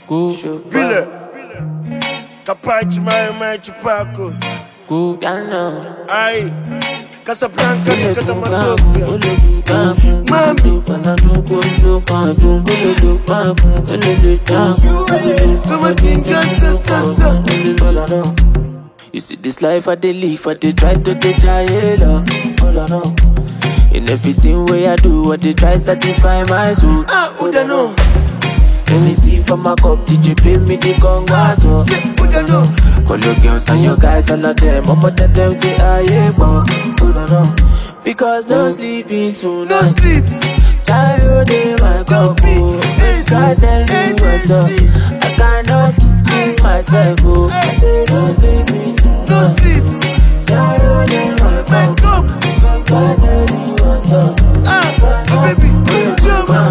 Go, Vile. Capaci mai mai chupaco. go, piano. Ai. Casablanca Ole ni do kada kaku, matopia. ole do kaku. Mami. Fana do go do kaku, ole do kaku, ole do kaku, ole do Come on, tinga sa sa sa. Ole do la do. You see this life I dey live, I dey try to dey try it up. All I know. In everything way I do, I dey try satisfy my soul. Ah, Uda no. Let me see from my cup, DJ play me the congas, oh. Say Uda no. Call your girls and your guys, all of them. I'ma tell them, say, I ain't born. Hold on, no. Because no sleeping No tonight. sleep. Child in my Don't cup, be oh. lazy, Try tell me what's up. lazy. I cannot keep myself, oh. I say, no sleeping No tonight. sleep. Child in my cup. Wake up. Try tell me what's up. Ah, oh baby, come on.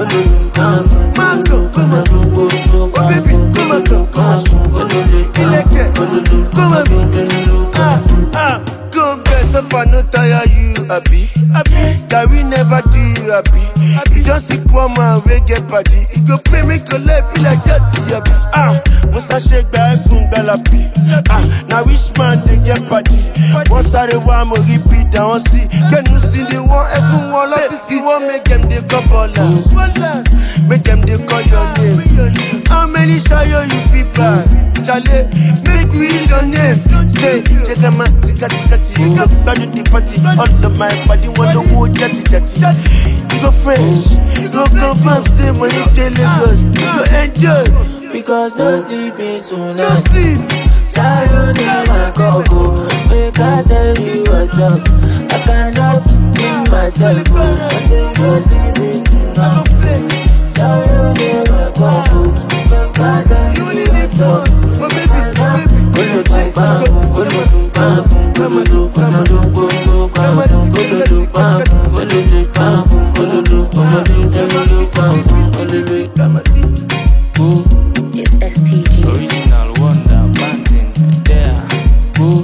Mango, come on. Oh baby, come on, come on. Ileke, come on. Ah, ah, go get so far, no tire you, happy. Happy, that we never do you happy. Happy, just see poor man, we get party. He go pray, make your life be like that, happy. Ah, Musa shake back, boom, galapi. Ah, now which man they get party? Once I the one, mo repeat, I want see. Can you see the one, everyone like to see one, make them they couple Make them they call your name. How many shayo you feel bad? Charlie, make we use your name. Say, check them out, tika tika tika. Bad in the party, all of my body want to go jetty jetty. You go fresh, you go confirm, say when you tell Lagos, you go enjoy. Because no sleeping No tonight. sleep, Child in my cup, oh. Make I tell you what's up. I cannot keep myself, oh. I say no sleeping I tonight. go flex. Child in my cup, oh. Make I tell You you only live what's up. once, but baby, baby, Kolo do pam, kolo do pam, kolo do kolo do kolo pam, kolo do pam, kolo do pam, kolo do kolo do kolo do pam, kolo do Kamati. go It's STG. Original Wonder Martin there. go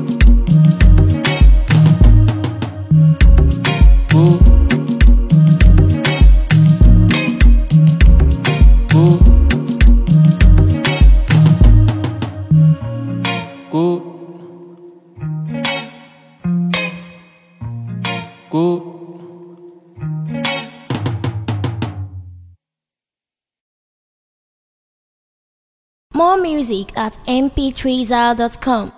go go go More music at mp3zal.com.